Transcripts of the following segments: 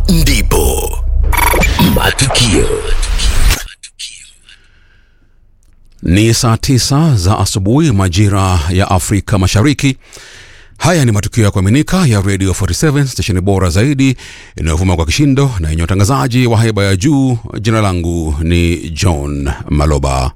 ndipo matukio Ni saa tisa za asubuhi majira ya Afrika Mashariki. Haya ni matukio ya kuaminika ya Radio 47 stesheni bora zaidi inayovuma kwa kishindo na yenye utangazaji wa haiba ya juu. Jina langu ni John Maloba.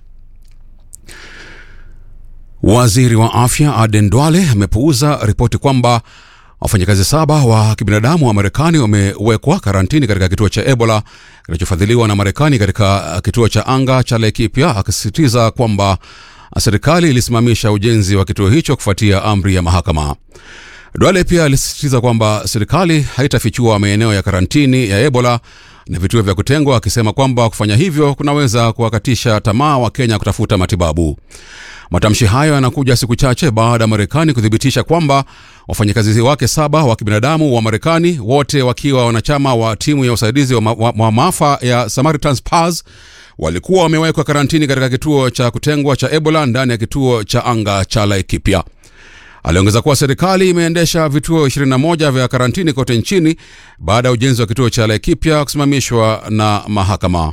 Waziri wa afya Aden Duale amepuuza ripoti kwamba wafanyakazi saba wa kibinadamu wa Marekani wamewekwa karantini katika kituo cha Ebola kinachofadhiliwa na Marekani katika kituo cha anga cha Laikipia, akisisitiza kwamba serikali ilisimamisha ujenzi wa kituo hicho kufuatia amri ya mahakama. Duale pia alisisitiza kwamba serikali haitafichua maeneo ya karantini ya Ebola na vituo vya kutengwa, akisema kwamba kufanya hivyo kunaweza kuwakatisha tamaa wa Kenya kutafuta matibabu. Matamshi hayo yanakuja siku chache baada ya Marekani kuthibitisha kwamba wafanyakazi wake saba wa kibinadamu wa Marekani, wote wakiwa wanachama wa timu ya usaidizi wa, ma wa, wa maafa ya Samaritan's Purse walikuwa wamewekwa karantini katika kituo cha kutengwa cha Ebola ndani ya kituo cha anga cha Laikipia. Aliongeza kuwa serikali imeendesha vituo 21 vya karantini kote nchini baada ya ujenzi wa kituo cha Laikipia kusimamishwa na mahakama.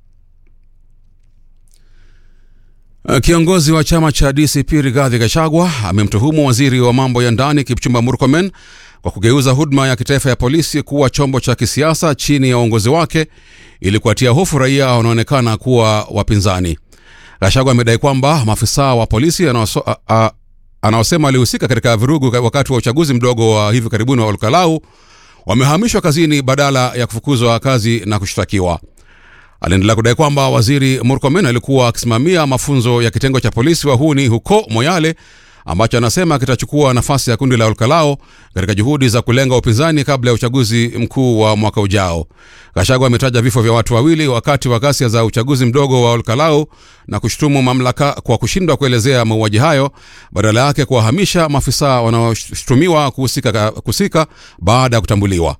Kiongozi wa chama cha DCP Rigathi Gachagua amemtuhumu waziri wa mambo ya ndani Kipchumba Murkomen kwa kugeuza huduma ya kitaifa ya polisi kuwa chombo cha kisiasa chini ya uongozi wake ili kuwatia hofu raia wanaonekana kuwa wapinzani. Gachagua amedai kwamba maafisa wa polisi anaosema alihusika katika vurugu wakati wa uchaguzi mdogo wa hivi karibuni wa Olkalau wamehamishwa kazini badala ya kufukuzwa kazi na kushtakiwa. Aliendelea kudai kwamba waziri Murkomen alikuwa akisimamia mafunzo ya kitengo cha polisi wahuni huko Moyale ambacho anasema kitachukua nafasi ya kundi la Olkalao katika juhudi za kulenga upinzani kabla ya uchaguzi mkuu wa mwaka ujao. Gachagua ametaja vifo vya watu wawili wakati wa ghasia za uchaguzi mdogo wa Olkalao na kushutumu mamlaka kwa kushindwa kuelezea mauaji hayo, badala yake kuwahamisha maafisa wanaoshutumiwa kuhusika kusika baada ya kutambuliwa.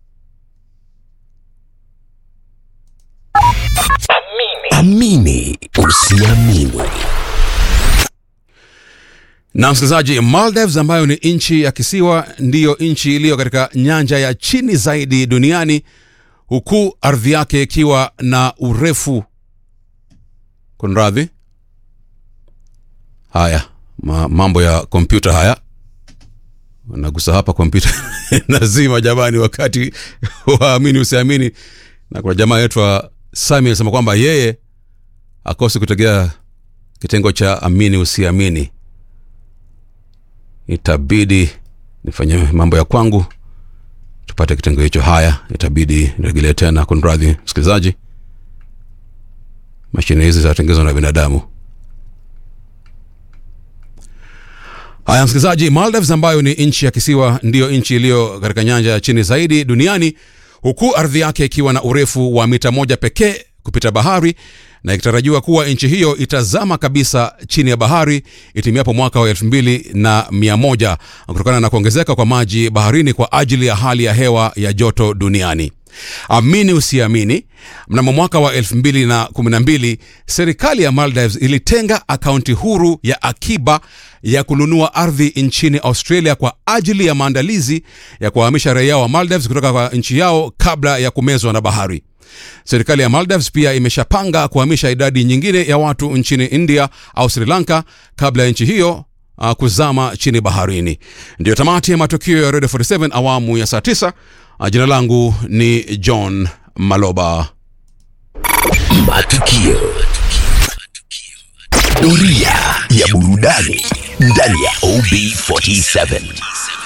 amini usiamini Na msikilizaji, Maldives ambayo ni nchi ya kisiwa ndiyo nchi iliyo katika nyanja ya chini zaidi duniani, huku ardhi yake ikiwa na urefu kunradhi. Haya ma, mambo ya kompyuta haya nagusa hapa kompyuta nazima jamani, wakati waamini usiamini. Na kuna jamaa yetu Sami anasema kwamba yeye akosi kutegea kitengo cha amini usiamini itabidi nifanye mambo ya kwangu tupate kitengo hicho. Haya, itabidi niregelee tena. Kunradhi msikilizaji, mashine hizi zinatengezwa na binadamu. Haya msikilizaji, Maldives ambayo ni nchi ya kisiwa ndiyo nchi iliyo katika nyanja ya chini zaidi duniani, huku ardhi yake ikiwa na urefu wa mita moja pekee kupita bahari na ikitarajiwa kuwa nchi hiyo itazama kabisa chini ya bahari itimiapo mwaka wa elfu mbili na mia moja kutokana na kuongezeka kwa maji baharini kwa ajili ya hali ya hewa ya joto duniani. Amini usiamini, mnamo mwaka wa 2012 serikali ya Maldives ilitenga akaunti huru ya akiba ya kununua ardhi nchini Australia kwa ajili ya maandalizi ya kuwahamisha raia wa Maldives kutoka kwa nchi yao kabla ya kumezwa na bahari. Serikali ya Maldives pia imeshapanga kuhamisha idadi nyingine ya watu nchini India au Sri Lanka kabla ya nchi hiyo uh, kuzama chini baharini. Ndiyo tamati ya matukio ya Radio 47 awamu ya saa 9. Uh, jina langu ni John Maloba. matukio doria ya burudani ndani ya OB47